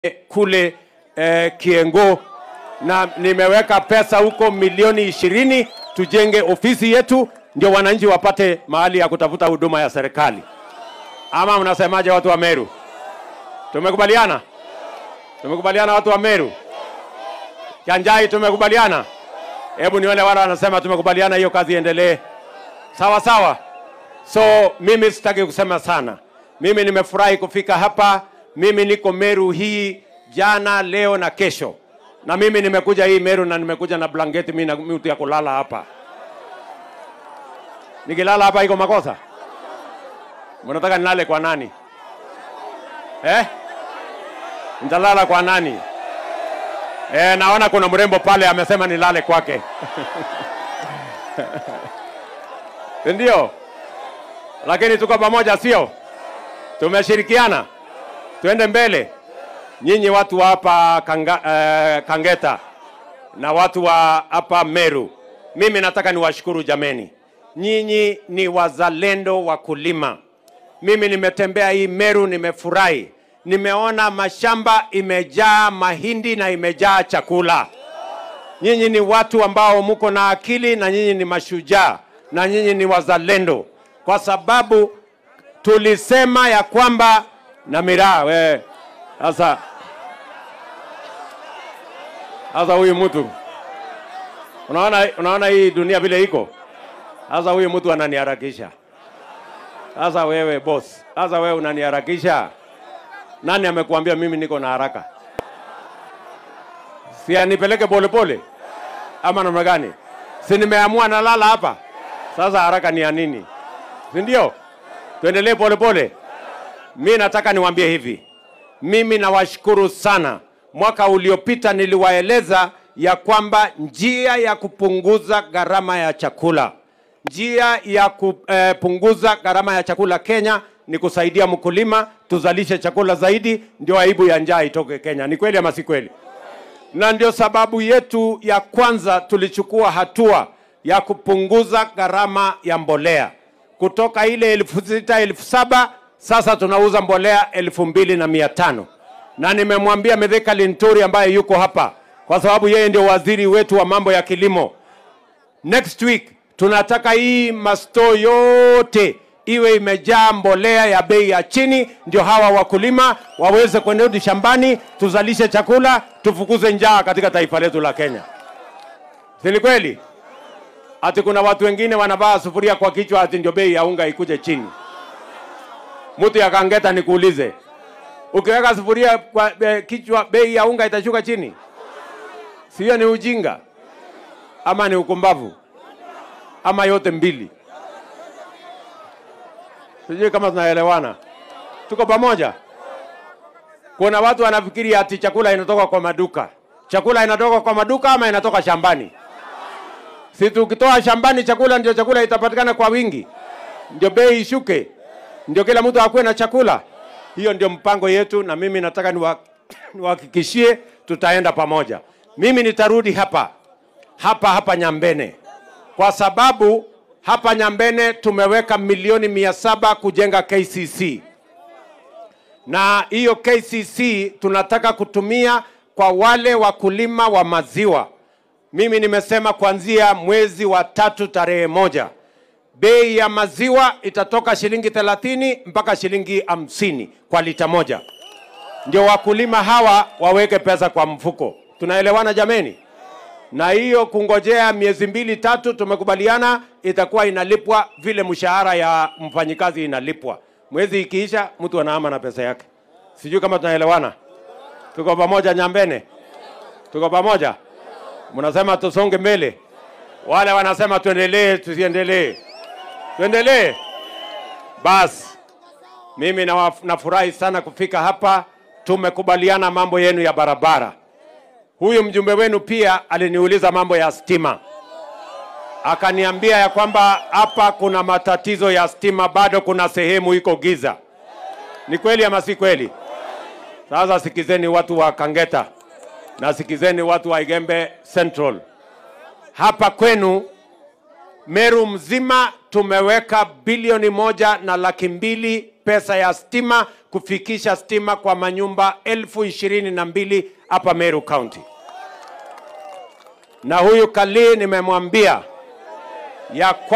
kule eh, Kiengo na nimeweka pesa huko milioni ishirini tujenge ofisi yetu, ndio wananchi wapate mahali ya kutafuta huduma ya serikali. Ama mnasemaje, watu wa Meru? Tumekubaliana? Tumekubaliana watu wa Meru? Kianjai, tumekubaliana? Hebu nione wale wanasema tumekubaliana, hiyo kazi iendelee. Sawa sawa. So mimi sitaki kusema sana. Mimi nimefurahi kufika hapa. Mimi niko Meru hii jana, leo na kesho, na mimi nimekuja hii Meru na nimekuja na blanketi mimi na mtu ya kulala hapa. Nikilala hapa iko makosa? Mnataka nilale kwa nani eh? Nitalala kwa nani? Eh, naona kuna mrembo pale amesema nilale kwake ndio, lakini tuko pamoja, sio? Tumeshirikiana, tuende mbele. Nyinyi watu wa hapa Kanga, eh, Kangeta na watu wa hapa Meru, mimi nataka niwashukuru jameni, nyinyi ni wazalendo wakulima. Mimi nimetembea hii Meru, nimefurahi, nimeona mashamba imejaa mahindi na imejaa chakula. Nyinyi ni watu ambao mko na akili na nyinyi ni mashujaa na nyinyi ni wazalendo, kwa sababu tulisema ya kwamba na miraa we sasa sasa huyu mtu unaona, unaona hii dunia vile iko sasa. Huyu mtu ananiharakisha sasa. Wewe boss, sasa wewe unaniharakisha. Nani amekuambia mimi niko na haraka? Si anipeleke polepole ama namna gani? Si nimeamua nalala hapa sasa, haraka ni ya nini? Si ndio? Tuendelee polepole. Mi nataka niwaambie hivi, mimi nawashukuru sana. Mwaka uliopita niliwaeleza ya kwamba njia ya kupunguza gharama ya chakula, njia ya kupunguza gharama ya chakula Kenya ni kusaidia mkulima, tuzalishe chakula zaidi, ndio aibu ya njaa itoke Kenya. Ni kweli ama si kweli? Na ndio sababu yetu ya kwanza tulichukua hatua ya kupunguza gharama ya mbolea kutoka ile elfu sita elfu saba sasa tunauza mbolea elfu mbili na mia tano na nimemwambia Mithika Linturi ambaye yuko hapa, kwa sababu yeye ndio waziri wetu wa mambo ya kilimo. Next week tunataka hii masto yote iwe imejaa mbolea ya bei ya chini, ndio hawa wakulima waweze kurudi shambani, tuzalishe chakula, tufukuze njaa katika taifa letu la Kenya. Si ni kweli? Ati kuna watu wengine wanavaa sufuria kwa kichwa, ati ndio bei ya unga ikuje chini. Mtu ya Kangeta, nikuulize, ukiweka sufuria kwa e, kichwa, bei ya unga itashuka chini? Sio? Ni ujinga ama ni ukumbavu ama yote mbili? Sijui kama tunaelewana, tuko pamoja. Kuna watu wanafikiri ati chakula inatoka kwa maduka. Chakula inatoka kwa maduka ama inatoka shambani? Si tukitoa shambani chakula ndio chakula itapatikana kwa wingi, ndio bei ishuke, ndio kila mtu akuwe na chakula. Hiyo ndio mpango yetu, na mimi nataka niwahakikishie tutaenda pamoja. Mimi nitarudi hapa hapa hapa Nyambene, kwa sababu hapa Nyambene tumeweka milioni mia saba kujenga KCC, na hiyo KCC tunataka kutumia kwa wale wakulima wa maziwa. Mimi nimesema kuanzia mwezi wa tatu tarehe moja bei ya maziwa itatoka shilingi thelathini mpaka shilingi hamsini kwa lita moja, ndio wakulima hawa waweke pesa kwa mfuko. Tunaelewana jameni? Na hiyo kungojea miezi mbili tatu, tumekubaliana itakuwa inalipwa vile mshahara ya mfanyikazi inalipwa. Mwezi ikiisha, mtu anaama na pesa yake. Sijui kama tunaelewana. Tuko pamoja Nyambene? Tuko pamoja? Mnasema tusonge mbele, wale wanasema tuendelee, tusiendelee. Tuendelee basi. Mimi nafurahi sana kufika hapa. Tumekubaliana mambo yenu ya barabara. Huyu mjumbe wenu pia aliniuliza mambo ya stima, akaniambia ya kwamba hapa kuna matatizo ya stima, bado kuna sehemu iko giza. Ni kweli ama si kweli? Sasa sikizeni watu wa Kangeta na sikizeni watu wa Igembe Central. Hapa kwenu Meru mzima tumeweka bilioni moja na laki mbili pesa ya stima kufikisha stima kwa manyumba elfu ishirini na mbili hapa Meru County. Na huyu Kalii nimemwambia ya kwa